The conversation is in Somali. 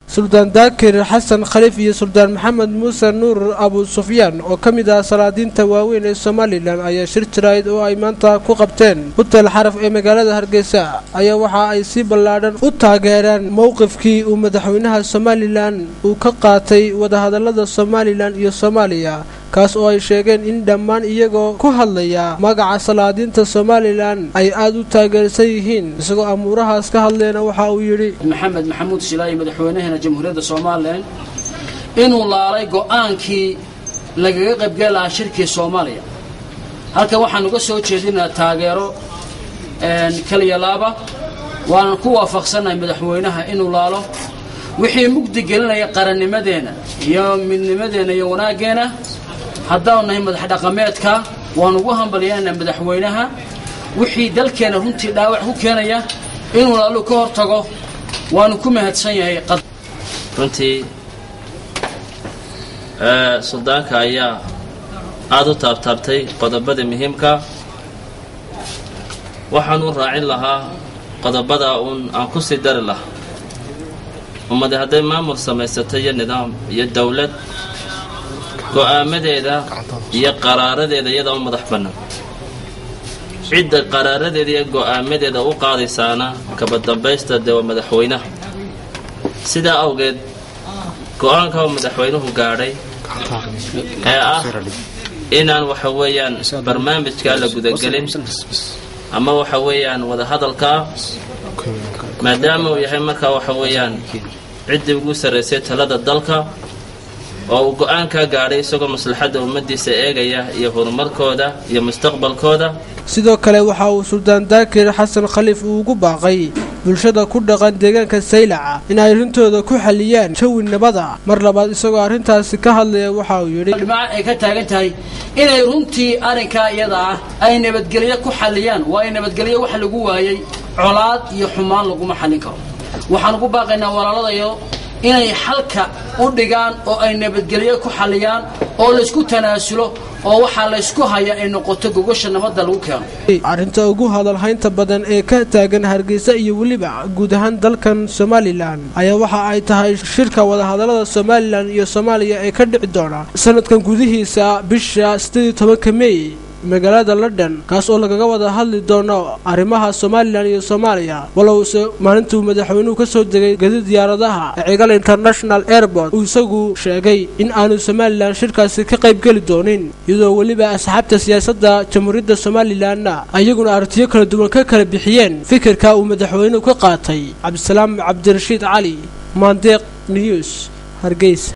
suldaan daakir xasan khaliif iyo suldaan maxamed muuse nuur abu sufyaan oo ka mid ah salaadiinta waaweyn ee somalilan ayaa shir jirayd oo ay maanta ku qabteen hutel xaraf ee magaalada hargeysa ayaa waxa ay si ballaadhan u taageereen mowqifkii uu madaxweynaha somalilan uu ka qaatay wadahadallada somalilan iyo soomaaliya kaas oo ay sheegeen in dhammaan iyagoo ku hadlaya magaca salaadiinta somalilan ay aada u taageersan yihiin isagoo amuurahaas ka hadleena waxa uu yidhi maxamed maxamuud shilaayi madaxweynaheena jamhuuriyadda somalilan inuu laalay go'aankii lagaga qaybgeli lahaa shirkii soomaaliya halkan waxaan uga soo jeedinaa taageero kaliya laaba waanan ku waafaqsannahay madaxweynaha inuu laalo wixii mugdi gelinaya qarannimadeenna iyo midnimadeenna iyo wanaaggeena haddaanu nahay madax dhaqameedka waan ugu hambalyaynaa madaxweynaha wixii dalkeenna runtii dhaawac ku keenaya inuu laalu ka hor tago waanu ku mahadsan yahay runtii suldaanka ayaa aada u taabtaabtay qodobada muhiimka waxaan u raacin lahaa qodobada uun aan ku sii dari lahaa ummadi hadday maamul samaysato iyo nidaam iyo dowlad go'aamadeeda iyo qaraaradeeda iyadaa u madax bannaan cidda qaraaradeeda iyo go'aamadeeda u qaadaysaana kaba dambaysta dee waa madaxweynaha sidaa awgeed go'aanka uu madaxweynuhu gaadhay ee ah inaan waxa weeyaan barnaamijkaa la gudagelin ama waxa weeyaan wadahadalkaa maadaama uu yahay markaa waxa weeyaan ciddii ugu sarraysay talada dalka oo uu go'aankaa gaadhay isagoo maslaxadda ummaddiisa eegaya iyo horumarkooda iyo mustaqbalkooda sidoo kale waxa uu suldaan daakir xasan khaliif uu ugu baaqay bulshada ku dhaqan deegaanka saylaca in ay arrintooda ku xaliyaan jawi nabada mar labaad isagoo arrintaasi ka hadlaya waxa uu yidhi dhimaca ay ka taagan tahay inay runtii arrinkaa iyada ah ay nabadgelyo ku xalliyaan waayo nabadgelyo waxa lagu waayey colaad iyo xumaan laguma xallin karo waxaan ugu baaqaynaa walaaladayo inay xalka u dhigaan oo ay nabadgelyo ku xalliyaan oo laysku tanaasulo oo waxaa laysku haya ay noqoto gogosha nabadda lagu keeno arrinta ugu hadalhaynta badan ee ka taagan hargeysa iyo weliba guud ahaan dalkan somalilan ayaa waxa ay tahay shirka wadahadallada somalilan iyo soomaaliya ee ka dhici doona sanadkan gudihiisa bisha sideed tobanka mey magaalada london kaas oo lagaga wada hadli doono arrimaha somalilan iyo soomaaliya walowse maalintuu madaxweynuhu ka soo degay gadi diyaaradaha ee cigal international airport uu isagu sheegay in aanu somalilan shirkaasi ka qaybgeli doonin iyadoo weliba asxaabta siyaasadda jamhuuriyadda somalilanna ayaguna aragtiyo kala duwan ka kala bixiyeen fikirka uu madaxweynuhu ka qaatay cabdisalaam cabdirashiid cali maandeeq news hargeysa